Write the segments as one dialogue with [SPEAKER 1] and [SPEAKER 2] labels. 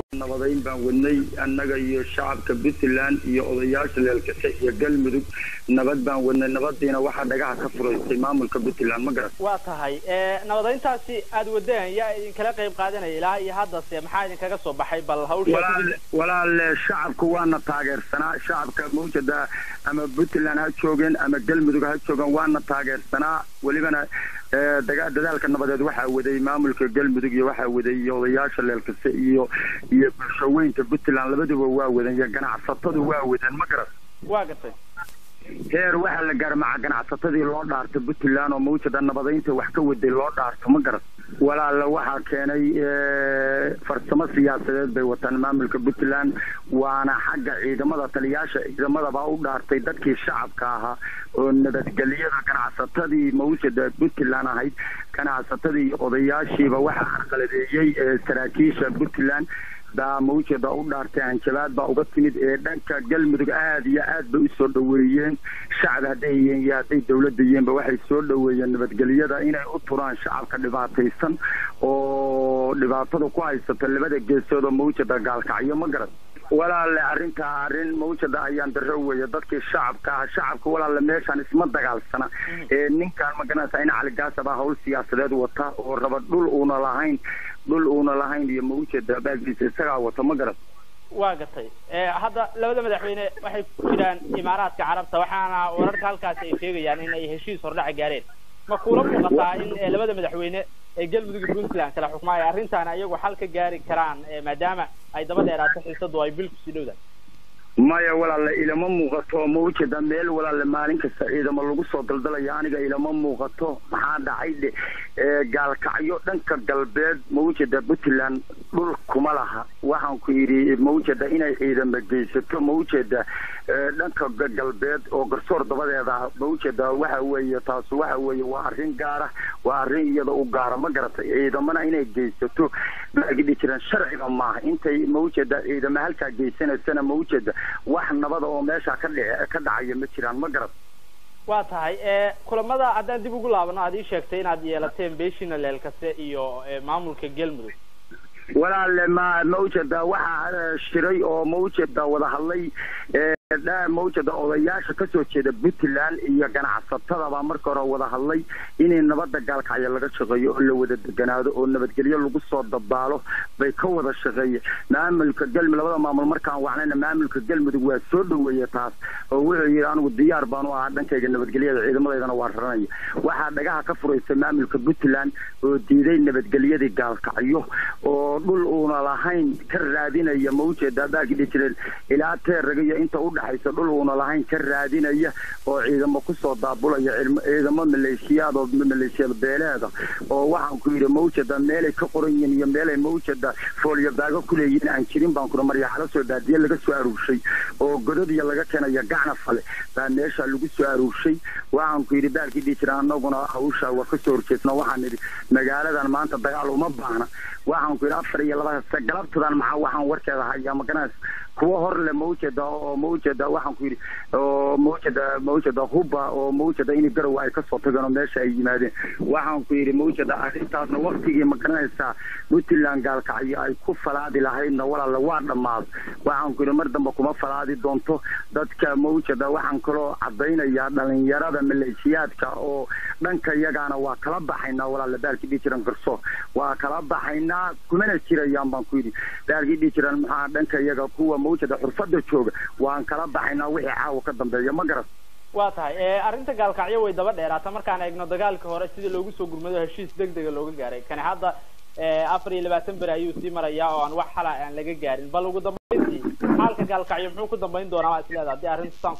[SPEAKER 1] nabadayn baan wadnay annaga iyo shacabka puntland iyo odayaasha leelkase iyo galmudug nabad baan wadnay nabadiina waxaa dhagaha ka furaystay maamulka puntland ma garan
[SPEAKER 2] waa tahay nabadayntaasi aad wadeen yaa idinkala qayb qaadanaya ilaa iyo haddase maxaa idinkaga soo baxay bal hawsha
[SPEAKER 1] walaale shacabku waana taageersanaa shacabka mawjada ama puntland ha joogeen ama galmudug ha joogeen waana taageersanaa welibana dadaalka nabadeed waxaa waday maamulka galmudug iyo waxaa waday odayaasha leelkase iyo iyo bulshaweynta puntland labaduba waa wadan iyo ganacsatadu waa wadan ma garan
[SPEAKER 2] waa gartay
[SPEAKER 1] heer waxaa la gaara maca ganacsatadii loo dhaarto puntland oo mawjada nabadaynta wax ka waday loo dhaarto ma garan walaala waxaa keenay farsamo siyaasadeed bay wataan maamulka puntland waana xagga ciidamada taliyaasha ciidamadabaa u dhaartay dadkii shacabka ahaa oo nabadgelyada ganacsatadii mawjada puntland ahayd ganacsatadii odayaashiiba waxaa carqaladeeyey saraakiisha puntland baa mawjada u dhaartay hanjabaad baa uga timid ee dhanka galmudug aada iyo aad bay usoo dhaweeyeen shacab hadday yihiin iyo hadday dawladda yihiinba waxay soo dhaweeyeen nabadgelyada inay u turaan shacabka dhibaataysan oo dhibaatada ku haysato labada geesood oo mawjada gaalkacyo ma garan walaale arrintaa arrin mawjada ayaan daro weeye dadkii shacabka ah shacabka walaale meeshaan isma dagaalsana ee ninkaan magaranaysa in caligaasabaa hawl siyaasadeed wata oo raba dhul uuna lahayn dhul uuna lahayn iyo mawjada baagiisa isagaa wata ma garan
[SPEAKER 2] waa gatay hadda labada madaxweyne waxay ku jiraan imaaraadka carabta waxaana wararka halkaasi ay sheegayaan in ay heshiis hordhaca gaareen ma kuula muuqataa in labada madaxweyne ee galmudug iyo puntland kala xukmaaya arrintaana iyagu xal ka gaari karaan maadaama ay daba dheeraato xiisadu ay bil kusii dhowdahay
[SPEAKER 1] maya walaale ilama muuqato mawjada meel walaale maalin kasta ciidamo lagu soo daldalaya aniga ilama muuqato maxaa dhacay dhe gaalkacyo dhanka galbeed mawjada puntland dhul kuma laha waxaan ku yidhi mawjada inay ciidamo geysato mawjada dhanka galbeed oo garsoor dabadeeda mawjada waxa weeye taas waxa weeye waa arrin gaara waa arrin iyada u gaara ma garatay ciidamana inay geysato baagidhi jiraan sharciga maaha intay mawjada ciidamo halkaa geysanaysana mawjada wax nabada oo meesha ka dhic ka dhacaya ma jiraan ma garat
[SPEAKER 2] waa tahay kulamada haddaan dib ugu laabano aad ii sheegtay inaad yeelateen beeshina leelkase iyo maamulka galmudug
[SPEAKER 1] walaale ma mawjada waxaa shiray oo mawjada wada hadlay mawjada odayaasha kasoo jeeda puntland iyo ganacsatadabaa marka hore wada hadlay inay nabada gaalkacyo laga shaqeeyo oo la wada deganaado oo nabadgelyo lagu soo dabaalo bay ka wada shaqeeye maamulka galmudug labada maamul markaan wacnayna maamulka galmudug waa soo dhaweeye taas oo wuxuu yidhi anigu diyaar baanu ahaa dhankayga nabadgelyada ciidamadeydana waa raranaya waxaa dhagaha ka furaysa maamulka puntland oo diiday nabadgelyadii gaalkacyo oo dhul uuna lahayn ka raadinaya mawjada baagidhi jireen ilaa teeraga iyo inta u dhaxaysa dhul uuna lahayn ka raadinaya oo ciidamo kusoo daabulaya ciidamo maleeshiyaad oo maleeshiyad beeleeda oo waxaan ku yidhi mawjada meelay ka qoran yihiin iyo meelay mawjada foolyo baago kuleeyihiin aan jirin baan kuna maryaxalo soo daadiye laga soo aruurshay oo godadiya laga keenaya gacna fale baa meesha lagu soo aruurshay waxaan ku yidhi baalkii dhihi jira anaguna hawsha waa kasoo horjeesna waxaan idhi magaaladan maanta dagaal uma baahna waxaan ku yidhi afar iyo laba galabtadan maxaa waxaan warkeeda hayaa magaranaysa kuwa hor le mawjada oo mawjada waxaan ku yidhi oo mawjada mawjada huba oo mawjada in garow ay kasoo tageen oo meesha ay yimaadeen waxaan ku yidhi mawjada arrintaasna waktigii ma garanaysaa puntland gaalkacyo ay ku falaadi lahaydna walaala waa dhammaaday waxaan ku yidhi mar dambe kuma falaadi doonto dadka mawjada waxaan kaloo cadaynayaa dhalinyarada maleeshiyaadka oo dhanka iyagaana waa kala baxaynaa walaala baalkii dhihi jiran garsoor waa kala baxaynaa kumana jirayaan baan ku yidhi baalkii dhihi jiran maxaa dhanka iyaga kuwa mawjada xurfada jooga waan kala baxaynaa wixii caawa ka dambeeya ma garan
[SPEAKER 2] waa tahay arrinta gaalkacyo way daba dheeraata markaan eegno dagaalka hore sidii loogu soo gurmado heshiis deg dega looga gaaray kani hadda afar iyo labaatan beri ayuu sii marayaa oo aan wax xala aan laga gaarin bal ugu dambayntii xaalka gaalkacyo muxuu ku dambayn doonaa waa isleeda haddii arrinta saan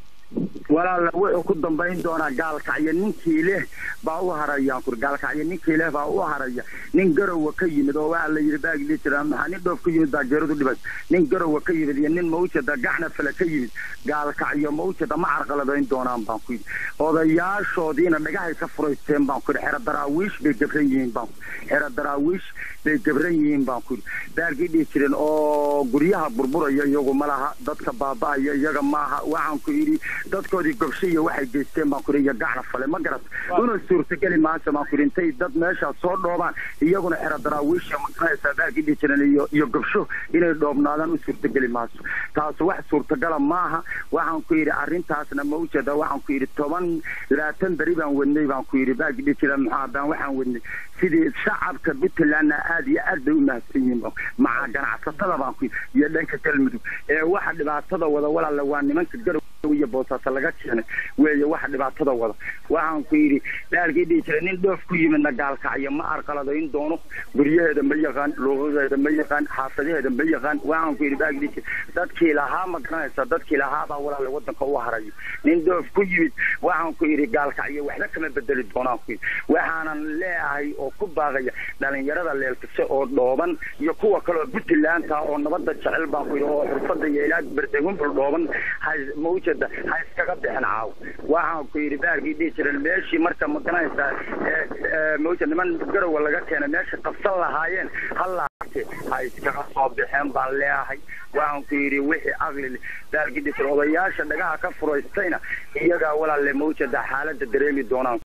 [SPEAKER 2] ku
[SPEAKER 1] walaala wuxuu ku dambayn doonaa gaalkacyo ninkii leh baa u harayaan kur gaalkacyo ninkii leh baa u haraya nin garowa ka yimid oo waxaa la yidhi baagli jira maxaa nin dhoof ka yimid baa geeradu dhibay nin garowa ka yimid iyo nin mawjada gacna fale ka yimid gaalkacyo mawjada ma carqaladayn doonaan baan ku yidhi odayaashoodiina dhagahay ka furaysteen baan ku yidhi xero daraawiish bay gabran yihiin baan xero daraawiish bay gabran yihiin baan ku yidhi baalkii dhihi jireen oo guryaha burburaya iyagu ma laha dadka baaba'aya iyaga maaha waxaan ku yidhi dadkoodii raggoodii gobsho iyo waxay geysteen baan kuri iyo gacna fale ma garat una suurtageli maanta baan kuri intay dad meeshaas soo dhoobaan iyaguna xero daraawiisha maqanaysaa baagii dhihi jiran iyo iyo gobsho inay dhoobnaadaan u suurtageli maaso taas wax suurtagala maaha waxaan ku yidhi arrintaasna ma ujeeda waxaan ku yidhi toban labaatan beri baan wadnay baan ku yidhi baagii dhihi jiran maxaa baan waxaan wadnay sidii shacabka puntlandna aad iyo aad bay u mahadsan yihiin maca ganacsatada baan ku yidhi iyo dhanka galmudug ee waxa dhibaatada wada walaale waa nimanka garow iyo boosaasa laga keenay weeye waxa dhibaatada wada waxaan ku yidhi dhaalkii dhihi jiray nin dhoof ku yimidna gaalkacyo ma arqaladayn doono guryaheeda ma yaqaan luuqadeeda ma yaqaan xaafadaheeda ma yaqaan waxaan ku yidhi baagi dhihi jiray dadkii lahaa ma garanaysa dadkii lahaa baa walaale wadanka u harayo nin dhoof ku yimid waxaan ku yidhi gaalkacyo waxba kama bedeli doonaan ku yidhi waxaanan leeyahay oo ku baaqaya dhalinyarada leelkase oo dhooban iyo kuwa kale oo puntlandka oo nabada jecel baan ku yidhi oo xirfada iyo ilaa berdegumbul dhooban mawjada ha iskaga bixin caaw waxaan ku yidhi baarkii dhihi jiran meeshii marka ma garanaysaa mawjad niman garowa laga keenay meesha qabsan lahaayeen halaate ha iskaga soo bixeen baan leeyahay waxaan ku yidhi wixii aqli baarkii dhihi jira odayaasha dhagaha ka furaystayna iyagaa walaalle mawjada xaalada dareemi doonaan